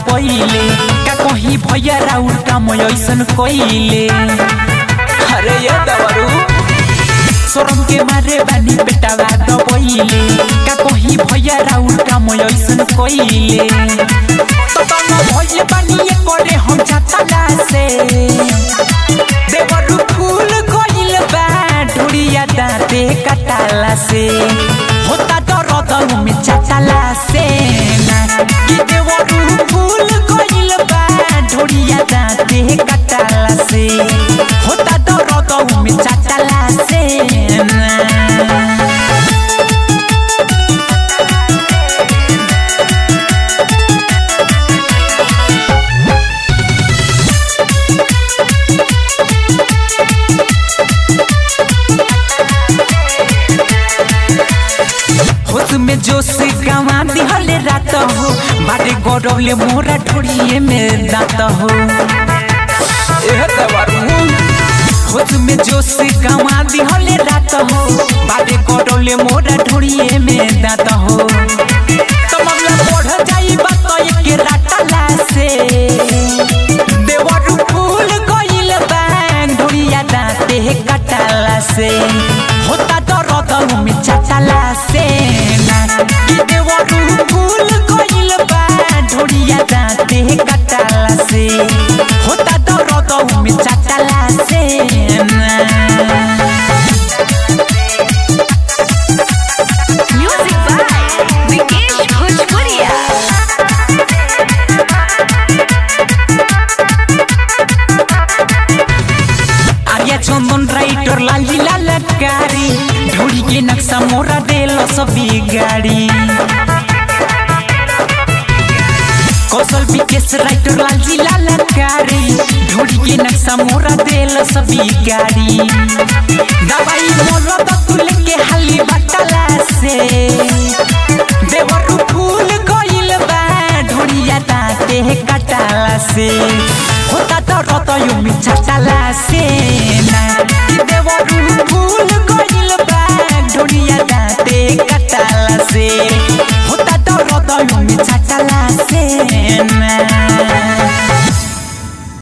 दबैले का कहीं भैया राउर काम ऐसन कइले अरे ये दवरू सोरम के मारे बानी बेटावा दबैले का कहीं भैया राउर काम ऐसन कइले तो तंग भइले बानी ये करे हम छातला से देवरू फूल कइल बा ढुड़िया दाँते कटाला से होता दर्द में चटाला से ना कि देवरू फूल कइल बा ढुड़िया दाँते कटाला से होता दर्द में चटाला से ना होश में जोश गवा दिहले रात हो बाटे गौरवले मोरा ढोड़िए में दात हो एह दवारू होश में जोश गवा दिहले रात हो बाटे गौरवले मोरा ढोड़िए में दात हो तो मामला बढ़ जाई बात एक राटला से देवरू फूल गइल बा ढोड़िया दाँते कटाला से होता दर्द में चटाला से ना कि देवरू फूल गइल बा ढोड़िया दाँते कटाला से होता दर्द में चटाला से ना Music by Vikesh Bhojpuria. Arya Chandan writer लाली ललकारी ढोड़ी के नक्शा मोरा देल सभी गाड़ी कौशल विकेश राइटर लाली ललकारी ढोड़ी के नक्शा मोरा देल सभी गाड़ी दवाई मोरा तुल के हाली बटला से देवरू फूल गइल बा ढोड़िया दाँते कटाला से होता तो रतयो मिठा टाला से ना कि देवरू फूल गइल बा ढोड़िया दाँते कटाला से होता तो रतयो मिठा टाला से ना